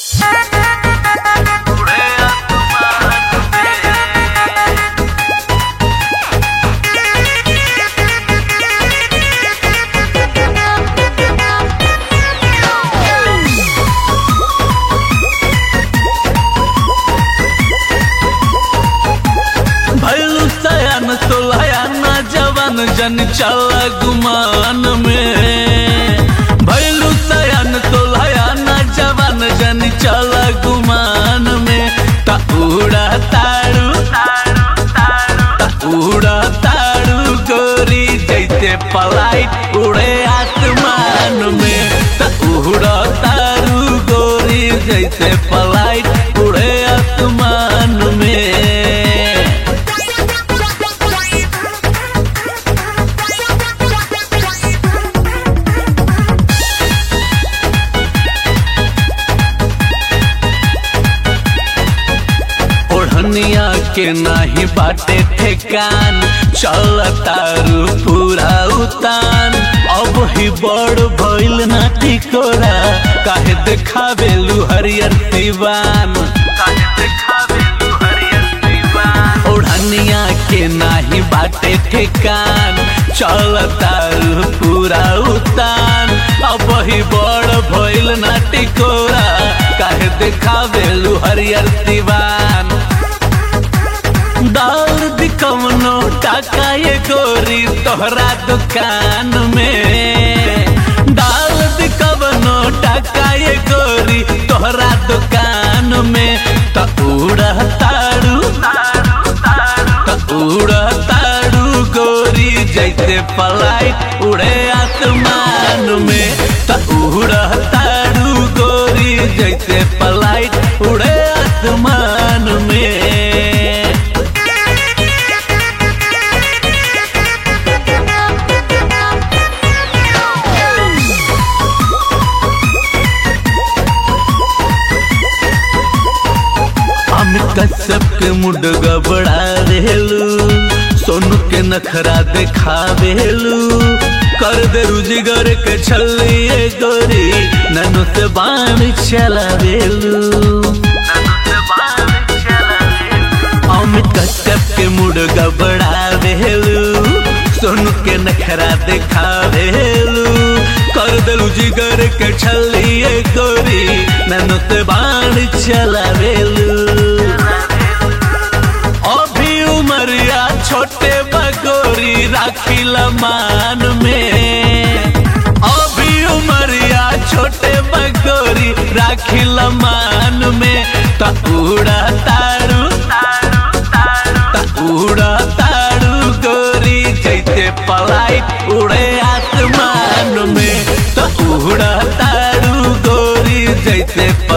जन चल गुमान में भैलू सयन तोलया न जवान जन चल गुमान में ता उड़ा तारू ता उड़ा तारू गोरी जैसे पलाइट उड़े आसमान में ता उड़ा तारू गोरी जैसे पलाइट उड़े आसमान में ओढ़निया के नाही बाटे ठेकान चल तारू पूरा उतान अब ही बड़ भइल ना टिकोरा काहे देखावेलू हरियर दीवान काहे देखावेलू हरियर दीवान ओढ़निया के नाही बाटे ठेकान चल तारू पूरा उतान अब ही बड़ भइल ना टिकोरा काहे देखावेलू हरियर दीवान दौड़ दिकवनो टाका ये गोरी तोहरा दुकान में डाल दिकवनो टाका ये गोरी तोहरा दुकान में त उड़ा तारू त उड़ा तारू गोरी जैसे पलाइट उड़े आसमान में त उड़ा तारू गोरी जैसे पलाइट उड़े आसमान में हम कश्यप के मुड गबड़ा रेलू सोनू के नखरा देखावेलू कर दे रुजिगर के छलिए गोरी ननु से बाण चलावेलू अमित कश्यप के मुड गबड़ा रेलू सोनू के नखरा देखावेलू कर देलू जिगर के छलिए गोरी ननु से बाण चलावेलू अभी उमरिया छोटे बगोरी राखिल मान में अभी उमरिया छोटे बगोरी राखिल मान में त उड़ा तारू त उड़ा तारू गोरी जैसे पलाइट उड़े आसमान में त उड़ा तारू गोरी जैसे